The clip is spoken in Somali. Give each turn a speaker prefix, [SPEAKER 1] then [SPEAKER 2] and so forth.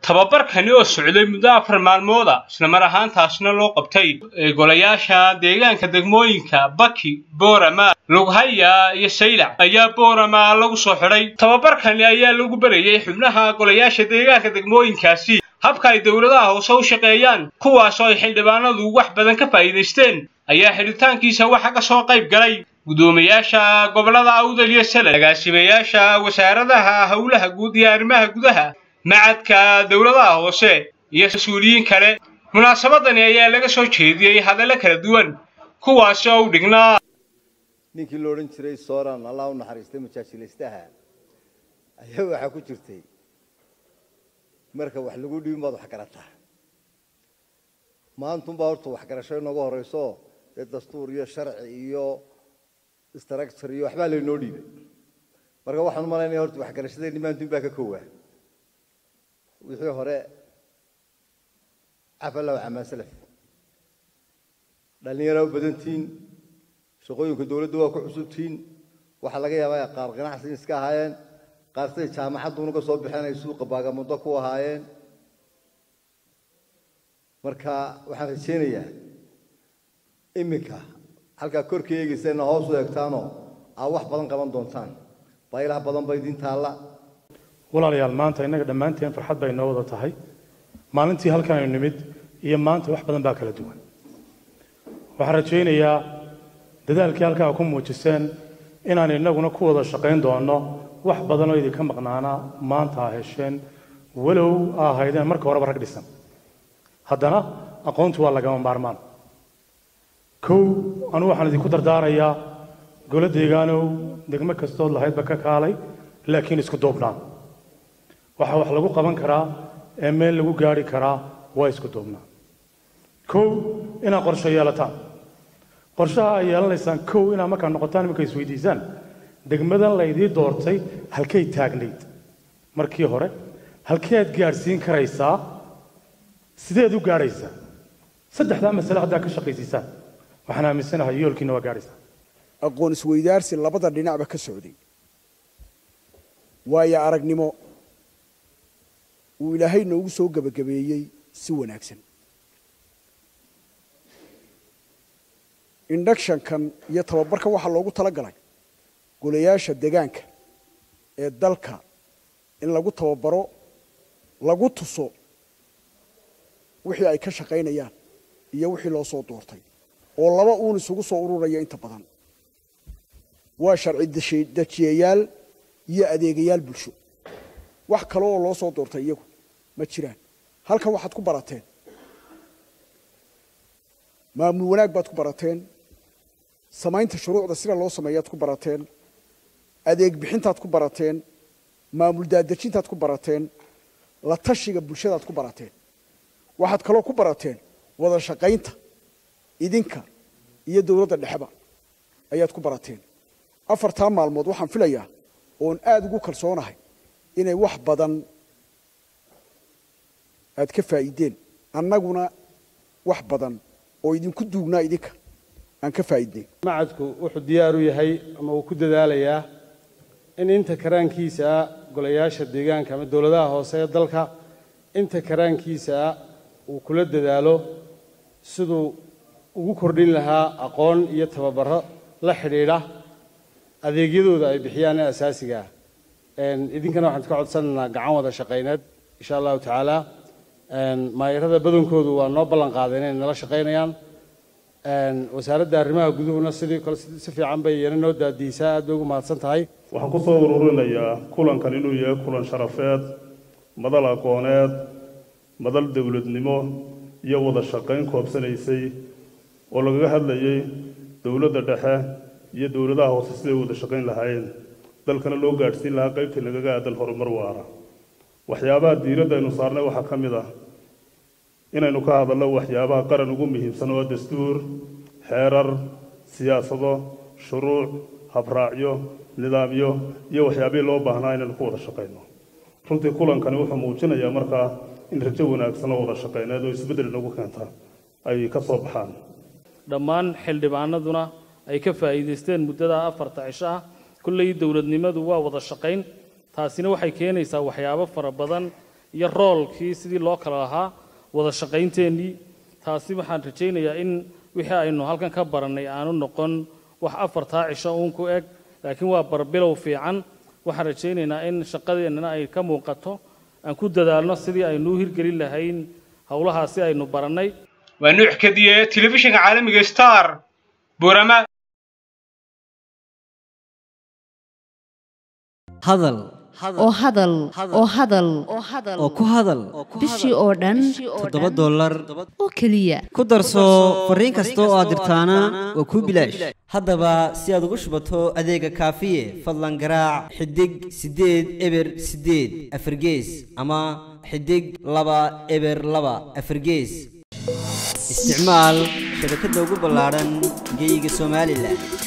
[SPEAKER 1] tababarkani oo socday muddo afar maalmooda islamar ahaantaasna loo qabtay golayaasha deegaanka degmooyinka baki boorama lughaya iyo saylac ayaa boorama lagu soo xidhay tababarkani ayaa lagu berayay xubnaha golayaasha deegaanka degmooyinkaasi habka ay dowladaha hoose u shaqeeyaan kuwaasoo ay xildhibaanadu wax badan ka faa'iidaysteen ayaa xidhitaankiisa waxa ka soo qayb galay guddoomiyaasha gobollada awdal iyo sele agaasimayaasha wasaaradaha howlaha guud iyo arrimaha gudaha macadka dowladaha hoose iyo mas-uuliyiin kale munaasabadani ayaa laga soo jeediyey hadallo kala duwan kuwaasi oo u dhignaa
[SPEAKER 2] ninkii la odhan jiray soran allah u naxariistay majaajilaystaha ayaa waxaa ku jirtay marka wax lagu dhibin baad wax garataa maantunbaa horta waxgarasho inooga horrayso dee dastuur iyo sharci iyo structure iyo waxbaa laynoo dhiibay marka waxaan u malaynaya horta waxgarashadeenni maantun baa ka kowaa wixii hore cafalow camaa salaf dhallinyaraa u badantihiin shaqooyinka dowladda waa ku cusubtihiin waxaa laga yaabaa qaar ganacsi iska ahaayeen qaar siday jaamacadduuna ka soo baxeen ay suuqa baagamudo ku ahaayeen marka waxaan rajaynayaa iminka halkaa korka eegaysana hoos u eegtaanoo aad wax badan qaban doontaan baylaha badan ba idin taalla
[SPEAKER 3] walaalayaal maanta innaga dhammaanteen farxad bay noo wada tahay maalintii halkan aynu nimid iyo maanta wax badan baa kala duwan waxaan rajaynayaa dadaalkii halkaa ku muujiseen inaan innaguna ku wada shaqayn doonno wax badan oo idinka maqnaana maanta aa hesheen walow aa ahaydeen marka horeba rag dhisan haddana aqoontu waa lagama maarmaan kow anu waxaan idinku dardaarayaa golo deegaanow degmo kastood lahaydba ka kaalay laakiin isku duubnaan waxaa wax lagu qaban karaa ee meel lagu gaari karaa waa isku duubnaan kow inaad qorsho yeelataan qorshaha ay yeelanaysaan kow inaad markaa noqotaan iminka isweydiisaan degmadan laydii doortay halkay taagnayd markii hore halkeed gaadhsiin karaysaa sideed u gaadhaysaa saddexdaa masale haddaa ka shaqaysiisaan waxaan aaminsanahay yoolkiina waa gaadhaysaa
[SPEAKER 4] aqoon isweydaarsi labada dhinacba ka socday waayo aragnimo uu ilaahay noogu soo gebagabeeyey si wanaagsan inductionkan iyo tababarkan waxaa loogu tala galay golayaasha degaanka ee dalka in lagu tababaro lagu tuso wixii ay ka shaqaynayaan iyo wixii loo soo doortay oo laba uun isugu soo ururaya inta badan waa sharci dejiyayaal iyo adeegayaal bulsho wax kale oo loo soo doortay iyagu ma jiraan halkan waxaad ku barateen maamul wanaag baad ku barateen samaynta shuruucda sida loo sameeyaad ku barateen adeeg bixintaad ku barateen maamul daadejintaad ku barateen la tashiga bulshadaad ku barateen waxaad kaloo ku barateen wada shaqaynta idinka iyo dowladda dhexeba ayaad ku barateen afartaa maalmood waxaan filayaa oon aada ugu kalsoonahay inay wax badan aad ka faa'iideen annaguna wax badan oo idinku duugnaa idinka aan ka faa'iidnay
[SPEAKER 5] macadku wuxuu diyaar u yahay ama uu ku dadaalayaa in inta karaankiisa ah golayaasha deegaanka ama dowladaha hoose ee dalka inta karaankiisa ah uu kula dadaalo siduu ugu kordhin lahaa aqoon iyo tababaro la xidhiidha adeegyadooda ay bixiyaan ee asaasiga ah idinkana waxaan ka codsanaynaa gacan wada shaqayneed insha allahu tacaala maayarada badankoodu waa noo ballan qaadeen inay nala shaqaynayaan wasaaradda arrimaha guduhuna sidii kale si fiican bay iyana noo daadiisaa aad bay ugu mahadsan tahay
[SPEAKER 6] waxaan ku soo ururinayaa kulankan inuu yahay kulan sharafeed madal aqooneed madal dowladnimo iyo wada shaqayn koobsanaysay oo lagaga hadlayay dowladda dhexe iyo dowladaha hoose siday wada shaqayn lahaayeen dalkana loo gaadhsiin lahaa qaybtii nagaga aadan horumar waara waxyaabaha diiradda aynu saarnay waxaa ka mid ah inaynu ka hadalno waxyaabaha qaran ugu muhiimsan oo dastuur xeerar siyaasado shuruuc habraacyo nidaamyo iyo waxyaabihii loo baahnaa inaynu ku wada shaqayno runtii kulankani wuxuu muujinayaa markaa in rajo wanaagsan oo wada shaqayneed oo isbeddel inagu keenta ay ka soo baxaan
[SPEAKER 7] dhammaan xildhibaanaduna ay ka faa'iidaysteen muddada afarta cisho ah kulley dowladnimadu waa wada shaqayn taasina waxay keenaysaa waxyaabo fara badan iyo roolkii sidii loo kala lahaa wada shaqaynteenii taasi waxaan rajaynayaa in wixii aynu halkan ka barannay aanu noqon wax afartaa cisho uun ku eg laakiin waa barbilow fiican waxaan rajaynaynaa in shaqadeennana ay ka muuqato aan ku dadaalno sidii aynu u hirgelin lahayn howlahaasi aynu barannay
[SPEAKER 1] waa nuuc kadiye telefishinka caalamiga star boorama
[SPEAKER 8] hadal
[SPEAKER 9] oo hadal oo hadal
[SPEAKER 8] oo ku hadal
[SPEAKER 9] bishii oo dhan
[SPEAKER 8] toddoba dollar
[SPEAKER 9] oo keliya
[SPEAKER 8] ku darso fariin kasta oo aad dirtaana waa kuu bilaash haddaba si aad ugu shubato adeega kaafiye fadlan garaac xidig siddeed eber siddeed afargees ama xidig laba eber laba afargees isticmaal shabakadda ugu ballaadhan geyga somalilan